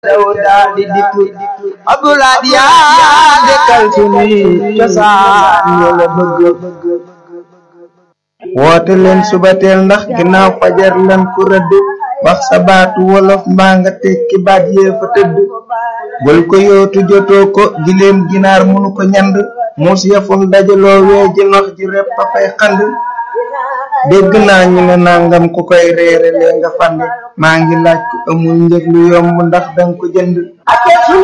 daw daa di dikk abdulaad yaa dekkal sunuy cosaan yoo la bëgg woote leen subateel ndax ginnaaw fajar lan ku rëdd wax sa baatu wolof mbaa nga tekki baat yee fa tëdd bul ko yootu jotoo ko gileem ginaar munu ko ñand muus yafum dajaloo wee ji nox ji repp a fay xand dégg naa ñu ne nangam ku koy reere lee nga fande maa ngi laaj ku amul njëg lu yomb ndax danga ko jënd